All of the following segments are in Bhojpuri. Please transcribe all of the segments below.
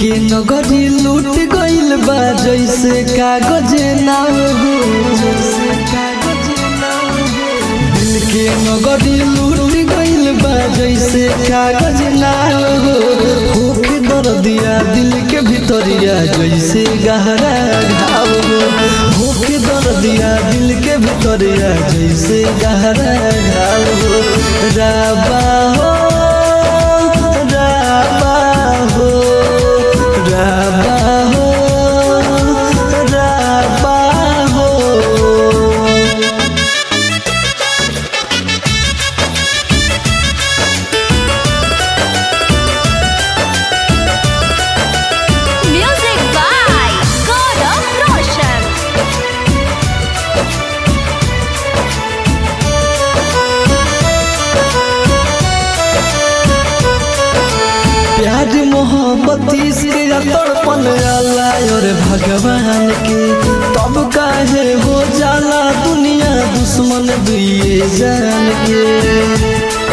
के नगरी लूट गइल बा जैसे कागज नाव हो जैसे कागज नाव हो दिल के नगरी लूट गइल बा जैसे कागज नाव हो भूख दर्दिया दिल के भितरिया जैसे गहरा घाव हो भूख दर्दिया दिल के भितरिया जैसे गहरा घाव हो राबा हो राबा हो राबा हो राबा हो Music by Gaurav Roshan. प्यार मोहब्बत इसके तड़पन आला और भगवान के तब काहे हो जाला दुनिया दुश्मन दुए जान के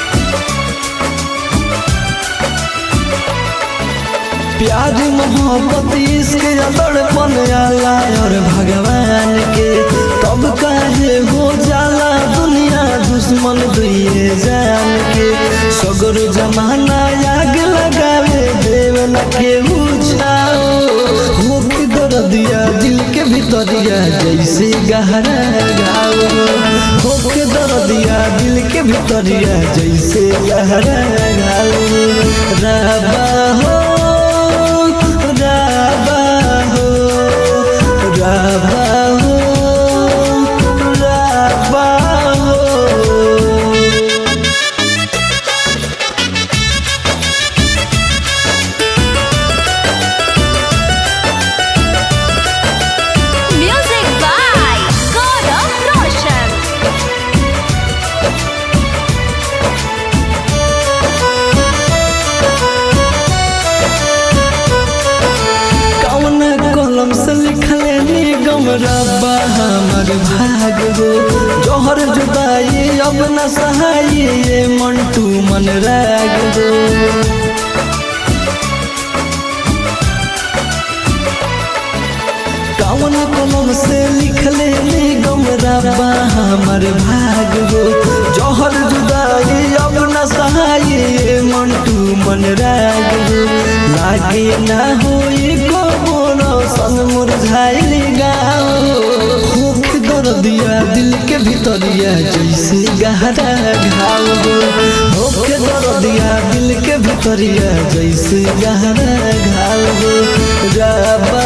प्यार मोहब्बत इसके तड़पन आला और भगवान के तब काहे हो जाला दुनिया दुश्मन दुए जान के सगर जमाना आग लगावे देव न के छाओ मुख दर्दिया दिल के भीतरिया जैसे गहरा गाओ मुख दर्दिया दिल के भीतरिया जैसे गहरा गाओ राबा हो राबा हो राबा हो राबा हो Music by Gaurav Roshan. कौन कलम से लिखले निगम रब्बा हमर भाग हो जोहर जुदाई अब न सहाई ये मंटू मन राग हो कौन कलम से लिखले निगम रब्बा हमर भाग हो जोहर जुदाई अब न सहाई ये मंटू मन राग हो लागे ना होई को बोलो सन मुरझाइल गाओ भूख दर्दिया दिल के भीतरिया जैसे गहरा घाव हो भूख दर्दिया दिल के भीतरिया जैसे गहरा घाव हो राबा